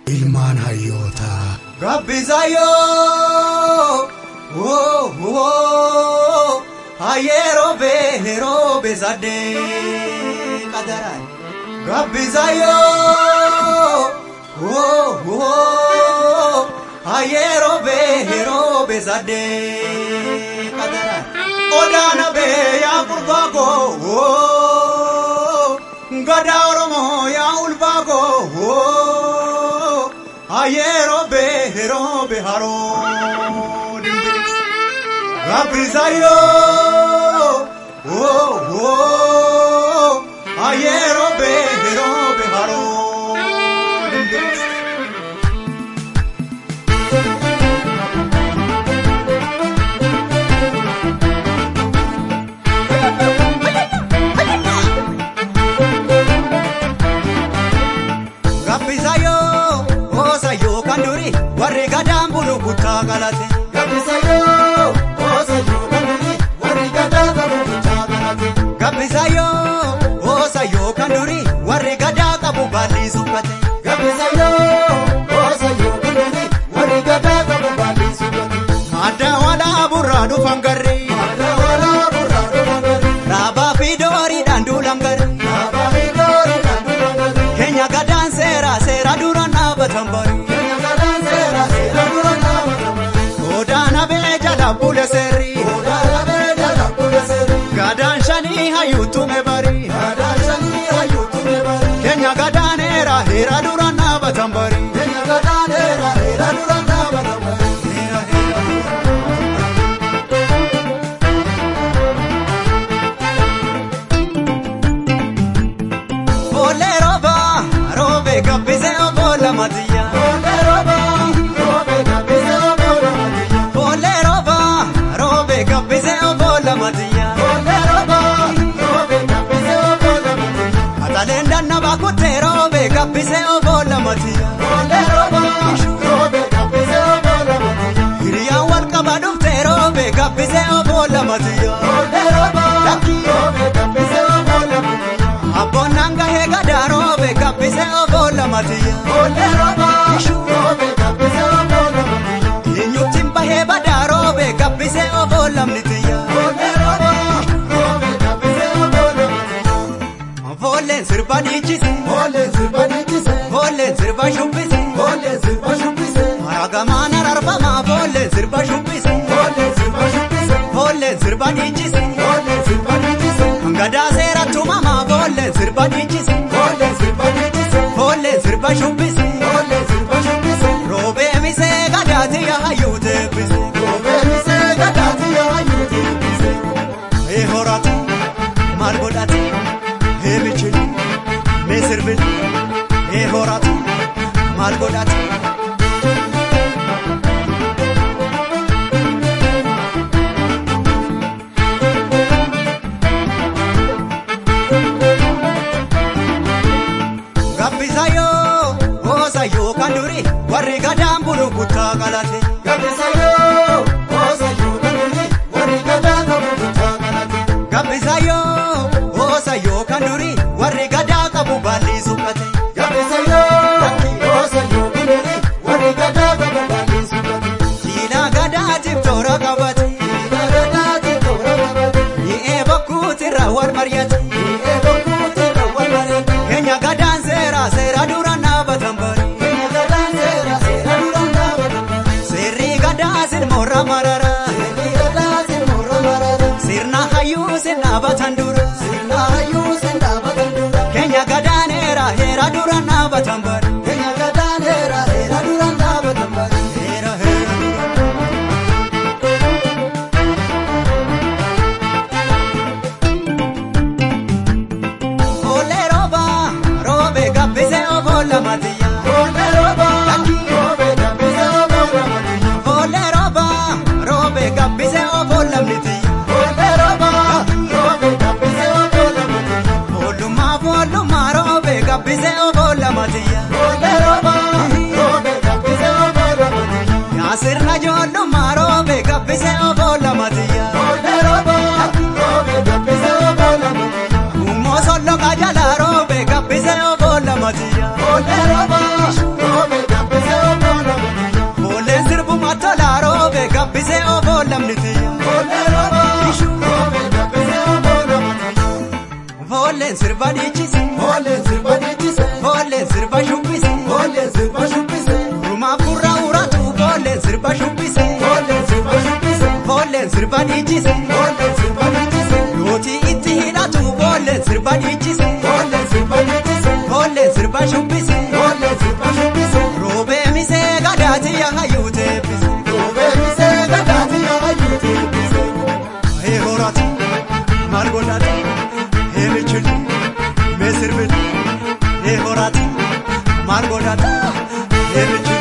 ilmaan hayyootaa. Gabbisayoo woo woo hayeeroo beeroo beesadee qadaraan. Gabbisayoo woo woo hayeeroo beeroo beesadee qadaraan. Odaana bee yaa kurbaagoo woo gadaa Oromoo yaa ulbaagoo woo. Ayero behero beharo Gabrizayo Oh oh Ayero behero beharo Gabrizayo Osayo kanduri warri gadaan bulu kutaa galate. Gabbisayoo Osayyoo Kanduri warri gadaa qabu kutaa galate. Gabrizayo Osayo kanduri warri gadaa qabu baalli suphate. Gabbisayoo Osayyoo Kanduri warri gadaa qabu baalli suphate. Adda walaa burraa dhufan garri. Aadaa walaa burraa dhufan gari. Raabaa fi dooriidhaan duulan garri. Dhaabaa fi dooriidhaan dhufan gari. Keenya gadaan seera seera dura dhaabatan bari. Keenya gadaan seera seera dura dhaabatan bari. Godaan abee jala bule seerri. Odaa dhabee jala bule seeri. Gadaan shanii hayyuutume bari. Aadaa shanii hayyuu tume bari. Keenya gadaan heera heera dura dhaabatan bari. Keenya gadaan seera seera dura dhaabatan bari. Heera heera. Boolee rooba roobe gabbisee oboola matiyyaa. Olee rooba roobe gabbisee oboola matiyyaa. Boolee rooba roobe gabbisee oboola matiyyaa. Olee rooba roobe gabbisee oboola matiyyaa. Ataleen dannabaa kuttee roobe gabbisee oboola matiyyaa. Olee rooba roobe gabbisee oboola matiyyaa. Hiriyaan wal qaba dhuftee roobe gabbisee oboola matiyyaa. Olee rooba roobe gabbisee oboola matiyyaa. Abboon gahee gadaa roobe gabbisee oboola matiyyaa. Olee rooba roobe gabbisee oboola matiyyaa. Eenyuutiin bahee badaa roobe gabbisee oboola mitiyyaa. Olee rooba roobe gabbisee oboola matiyyaa. Foolleen sirba dhiichise. Olee sirba dhiichise. Foolleen sirba shubbise. Olee sirba shubbise. Haragamaan ararfamaa foolleen sirba shubbise. Olee sirba shubbise. Foolleen sirba dhiichise. Olee sirba dhiichise. Gadaa seera tumamaa foolleen sirba dhiichise. Olee sirba dhiichise. Foolleen sirba shubbise. Olee sirba shubbise. Roobee misee gadaati yahayyuu deebise. Kophee misee gadaati yaayyuu deebise. Ee horate maal godhate ee michili mee sirbili ee horate maal godhate. Gabbisayoo oosayoo kan duri warri gadaan bulu kutaa galate. Gabbisayoo Osayyoo Kanduri warri gadaa qabu kutaa galate. Gabbisayoo oosayoo kan duri warri gadaa qabu baalli suphate. Gabbisayoo Osayyoo Kanduri warri gadaa qabu baalli suphate. Diinaa gadaatiif toora qabate. Dhiiga gadaati toora qabate. Mi'ee bokkuutirra wal mari'ate. Dhiiga bokkuutirra wal marate. Keenya gadaan seera seera dura dhaabatan bari. Keenya gadaan seera seera dura dhaabatan bari. Seerri gadaa sirmoorra marara. Seerri gadaati morra marate. Sirna hayyuu sin dhaabatan dura. Sirna hayyuu sin dhaabatan dura. Keenya gadaan heera heera dura dhaabatan bari. Keenya gadaan seera seera dura dhaabatan bari. Heera heera dura. Olee rooba roobe gabbisee oboola matiyyaa. Olee rooba roobe gabbisee oboola matiyyaa. Olee rooba roobe gabbisee oboola mitiyyaa. Olee rooba roobe gabbisee oboola matiyyaa. Oolummaa foolummaa roobe gabbisee oboola matiyyaa. sirba dhiichise Ijoolleen sirba dhiichise. ijoolleen sirba shubbise Ijoolleen sirba shubbise. rumaaf gurra uratu ijoolleen sirba shubbise Ijoolleen sirba shubbise. ijoolleen sirba dhiichise Ijoolleen sirba dhiichise. yootii itti hidhatu ijoolleen sirba dhiichise Ijoolleen sirba dhiichise. ijoolleen sirba shubbise Ijoolleen sirba shubbise. roobee misee gadaati yahayyuu teebbise Duubee misee gadaati yaayyuu teebbise. hee horaati maal godhaati hee michilti mee sirbiti hee horaati maal godhaati hee michilti.